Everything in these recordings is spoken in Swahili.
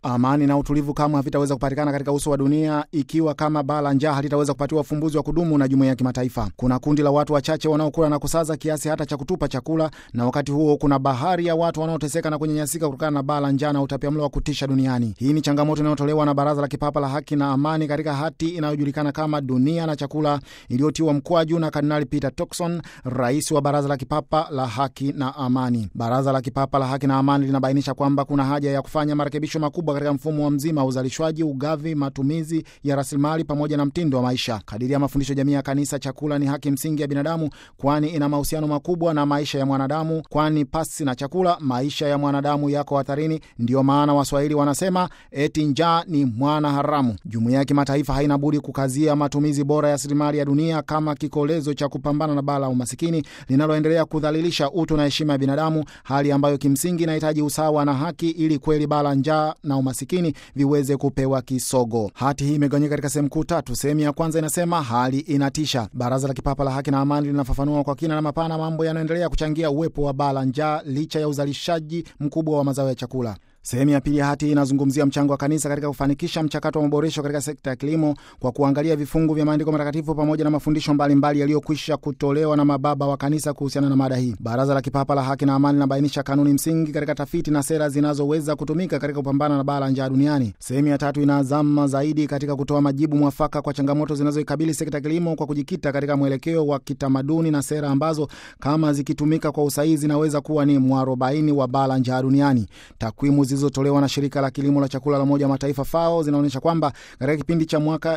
Amani na utulivu kamwe havitaweza kupatikana katika uso wa dunia ikiwa kama baa la njaa halitaweza kupatiwa ufumbuzi wa kudumu na jumuiya ya kimataifa. Kuna kundi la watu wachache wanaokula na kusaza kiasi hata cha kutupa chakula, na wakati huo kuna bahari ya watu wanaoteseka na kunyanyasika kutokana na baa la njaa na utapiamlo wa kutisha duniani. Hii ni changamoto inayotolewa na Baraza la Kipapa la Haki na Amani katika hati inayojulikana kama Dunia na Chakula, iliyotiwa mkwaju na Kardinali Peter Turkson, rais wa Baraza la Kipapa la Haki na Amani. Baraza la Kipapa la Haki na Amani linabainisha kwamba kuna haja ya kufanya marekebisho makubwa katika mfumo wa mzima wa uzalishwaji, ugavi, matumizi ya rasilimali pamoja na mtindo wa maisha. Kadiri ya mafundisho jamii ya Kanisa, chakula ni haki msingi ya binadamu, kwani ina mahusiano makubwa na maisha ya mwanadamu, kwani pasi na chakula maisha ya mwanadamu yako hatarini. Ndiyo maana Waswahili wanasema eti njaa ni mwana haramu. Jumuiya ya kimataifa haina budi kukazia matumizi bora ya rasilimali ya dunia kama kikolezo cha kupambana na baa la umasikini linaloendelea kudhalilisha utu na heshima ya binadamu, hali ambayo kimsingi inahitaji usawa na haki ili kweli baa la njaa na umasikini viweze kupewa kisogo. Hati hii imegawanyika katika sehemu kuu tatu. Sehemu ya kwanza inasema hali inatisha. Baraza la Kipapa la Haki na Amani linafafanua kwa kina na mapana mambo yanayoendelea kuchangia uwepo wa baa la njaa licha ya uzalishaji mkubwa wa mazao ya chakula. Sehemu ya pili ya hati inazungumzia mchango wa kanisa katika kufanikisha mchakato wa maboresho katika sekta ya kilimo kwa kuangalia vifungu vya maandiko matakatifu pamoja na mafundisho mbalimbali yaliyokwisha kutolewa na mababa wa kanisa kuhusiana na mada hii. Baraza la Kipapa la Haki na Amani linabainisha kanuni msingi katika tafiti na sera zinazoweza kutumika katika kupambana na baa la njaa duniani. Sehemu ya tatu inazama zaidi katika kutoa majibu mwafaka kwa changamoto zinazoikabili sekta ya kilimo kwa kujikita katika mwelekeo wa kitamaduni na sera ambazo kama zikitumika kwa usahihi zinaweza kuwa ni mwarobaini wa baa la njaa duniani. Takwimu zilizotolewa na shirika la kilimo la chakula la Umoja wa Mataifa FAO zinaonyesha kwamba katika kipindi cha mwaka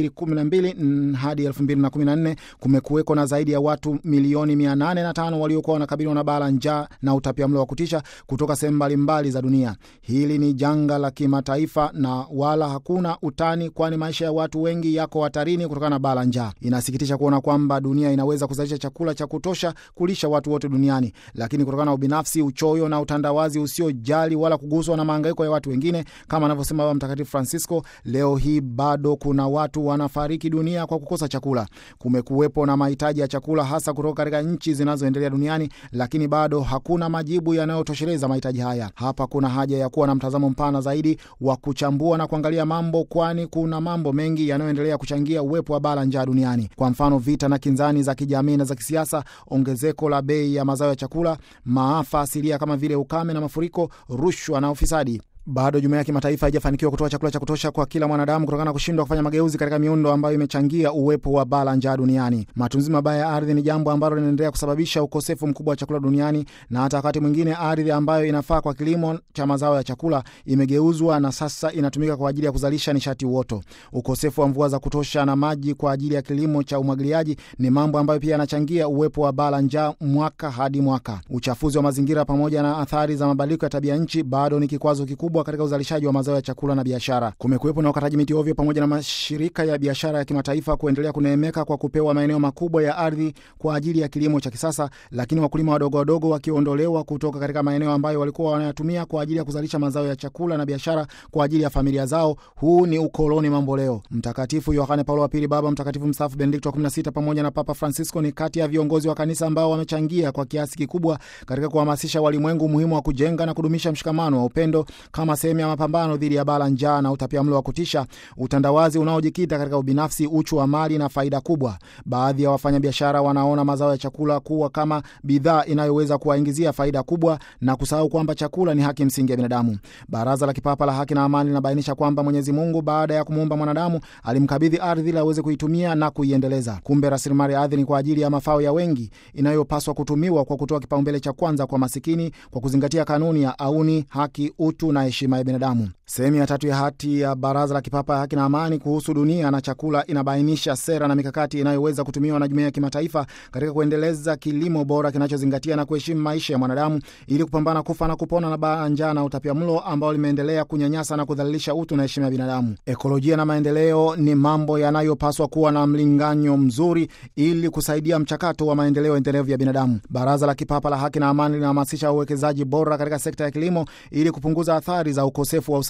2012 hadi 2014 kumekuweko na zaidi ya watu milioni 805 waliokuwa wanakabiliwa na baa la njaa na utapiamlo wa kutisha kutoka sehemu mbalimbali za dunia. Hili ni janga la kimataifa na wala hakuna utani, kwani maisha ya watu wengi yako hatarini kutokana na baa la njaa. Inasikitisha kuona kwamba dunia inaweza kuzalisha chakula cha kutosha kulisha watu wote duniani, lakini kutokana na ubinafsi, uchoyo na utandawazi usiojali wala kuguswa na mahangaiko ya watu wengine, kama anavyosema Baba Mtakatifu Francisco, leo hii bado kuna watu wanafariki dunia kwa kukosa chakula. Kumekuwepo na mahitaji ya chakula hasa kutoka katika nchi zinazoendelea duniani, lakini bado hakuna majibu yanayotosheleza mahitaji haya. Hapa kuna haja ya kuwa na mtazamo mpana zaidi wa kuchambua na kuangalia mambo, kwani kuna mambo mengi yanayoendelea kuchangia uwepo wa baa la njaa duniani. Kwa mfano, vita na kinzani za kijamii na za kisiasa, ongezeko la bei ya mazao ya chakula, maafa asilia kama vile ukame na mafuriko, rushwa na ufisadi. Bado jumuiya ya kimataifa haijafanikiwa kutoa chakula cha kutosha kwa kila mwanadamu kutokana na kushindwa kufanya mageuzi katika miundo ambayo imechangia uwepo wa baa la njaa duniani. Matumizi mabaya ya ardhi ni jambo ambalo linaendelea kusababisha ukosefu mkubwa wa chakula duniani, na hata wakati mwingine ardhi ambayo inafaa kwa kilimo cha mazao ya chakula imegeuzwa na sasa inatumika kwa ajili ya kuzalisha nishati uoto. Ukosefu wa mvua za kutosha na maji kwa ajili ya kilimo cha umwagiliaji ni mambo ambayo pia yanachangia uwepo wa baa la njaa mwaka hadi mwaka. Uchafuzi wa mazingira pamoja na athari za mabadiliko ya tabia nchi bado ni kikwazo kikubwa katika uzalishaji wa mazao ya chakula na biashara. Kumekuwepo na ukataji miti ovyo pamoja na mashirika ya biashara ya kimataifa kuendelea kuneemeka kwa kupewa maeneo makubwa ya ardhi kwa ajili ya kilimo cha kisasa, lakini wakulima wadogo wadogo wakiondolewa kutoka katika maeneo ambayo walikuwa wanayatumia kwa ajili ya kuzalisha mazao ya chakula na biashara kwa ajili ya familia zao. Huu ni ukoloni mambo leo. Mtakatifu Yohane Paulo wa Pili, Baba Mtakatifu mstaafu Benedikto wa 16 pamoja na Papa Francisco ni kati ya viongozi wa kanisa ambao wamechangia kwa kiasi kikubwa katika kuhamasisha walimwengu umuhimu wa kujenga na kudumisha mshikamano wa upendo kama sehemu ya mapambano dhidi ya baa la njaa na utapiamlo wa kutisha, utandawazi unaojikita katika ubinafsi, uchu wa mali na faida kubwa. Baadhi ya wafanyabiashara wanaona mazao ya chakula kuwa kama bidhaa inayoweza kuwaingizia faida kubwa na kusahau kwamba chakula ni haki msingi ya binadamu. Baraza la Kipapa la Haki na Amani linabainisha kwamba Mwenyezi Mungu baada ya kumuumba mwanadamu alimkabidhi ardhi ili aweze kuitumia na kuiendeleza. Kumbe rasilimali ya ardhi ni kwa ajili ya mafao ya wengi, inayopaswa kutumiwa kwa kutoa kipaumbele cha kwanza kwa masikini, kwa kuzingatia kanuni ya auni, haki, utu na heshima ya binadamu. Sehemu ya tatu ya hati ya Baraza la Kipapa ya Haki na Amani kuhusu dunia na chakula inabainisha sera na mikakati inayoweza kutumiwa na jumuiya ya kimataifa katika kuendeleza kilimo bora kinachozingatia na kuheshimu maisha ya mwanadamu ili kupambana kufa na kupona na baa njaa na utapiamlo ambao limeendelea kunyanyasa na kudhalilisha utu na heshima ya binadamu. Ekolojia na maendeleo ni mambo yanayopaswa kuwa na mlinganyo mzuri ili kusaidia mchakato wa maendeleo endelevu ya binadamu. Baraza la Kipapa la Haki na Amani linahamasisha uwekezaji bora katika sekta ya kilimo ili kupunguza athari za ukosefu wa usalama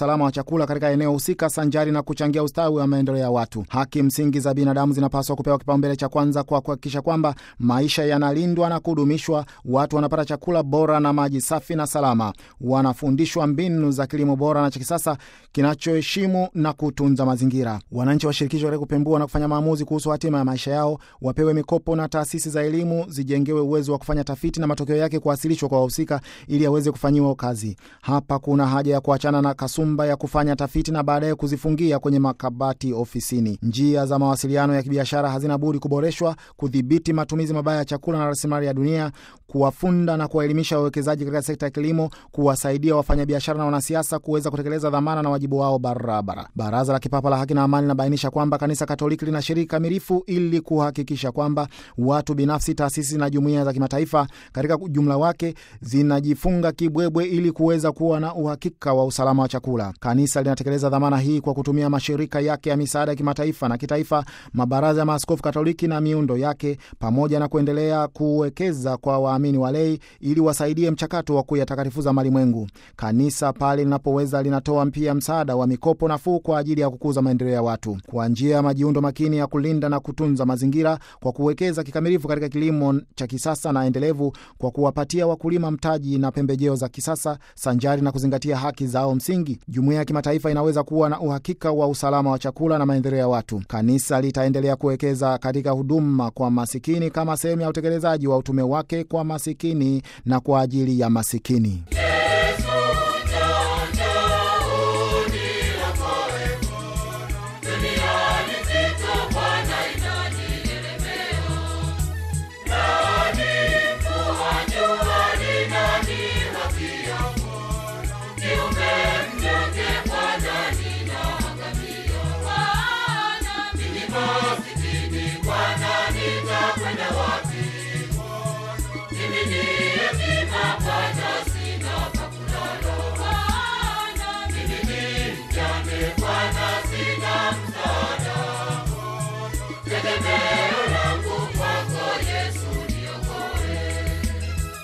usalama wa chakula katika eneo husika, sanjari na kuchangia ustawi wa maendeleo ya watu. Haki msingi za binadamu zinapaswa kupewa kipaumbele cha kwanza kwa kuhakikisha kwamba maisha yanalindwa na kudumishwa, watu wanapata chakula bora na maji safi na salama, wanafundishwa mbinu za kilimo bora na cha kisasa kinachoheshimu na kutunza mazingira. Wananchi washirikishwe katika kupembua na kufanya maamuzi kuhusu hatima ya maisha yao, wapewe mikopo na taasisi za elimu zijengewe uwezo wa kufanya tafiti na matokeo yake kuwasilishwa kwa wahusika ili aweze kufanyiwa kazi. Hapa kuna haja ya kuachana na kasumba ya kufanya tafiti na baadaye kuzifungia kwenye makabati ofisini. Njia za mawasiliano ya kibiashara hazina budi kuboreshwa, kudhibiti matumizi mabaya ya chakula na rasilimali ya dunia, kuwafunda na kuwaelimisha wawekezaji katika sekta ya kilimo, kuwasaidia wafanyabiashara na wanasiasa kuweza kutekeleza dhamana na wajibu wao barabara. Baraza la Kipapa la Haki na Amani linabainisha kwamba Kanisa Katoliki linashiriki kamilifu ili kuhakikisha kwamba watu binafsi, taasisi na jumuiya za kimataifa katika ujumla wake zinajifunga kibwebwe ili kuweza kuwa na uhakika wa usalama wa chakula. Kanisa linatekeleza dhamana hii kwa kutumia mashirika yake ya misaada ya kimataifa na kitaifa, mabaraza ya maaskofu Katoliki na miundo yake, pamoja na kuendelea kuwekeza kwa waamini walei ili wasaidie mchakato wa kuyatakatifuza malimwengu. Kanisa pale linapoweza linatoa pia msaada wa mikopo nafuu kwa ajili ya kukuza maendeleo ya watu kwa njia ya majiundo makini ya kulinda na kutunza mazingira, kwa kuwekeza kikamilifu katika kilimo cha kisasa na endelevu, kwa kuwapatia wakulima mtaji na pembejeo za kisasa sanjari na kuzingatia haki zao msingi. Jumuiya ya kimataifa inaweza kuwa na uhakika wa usalama wa chakula na maendeleo ya watu. Kanisa litaendelea kuwekeza katika huduma kwa masikini kama sehemu ya utekelezaji wa utume wake kwa masikini na kwa ajili ya masikini.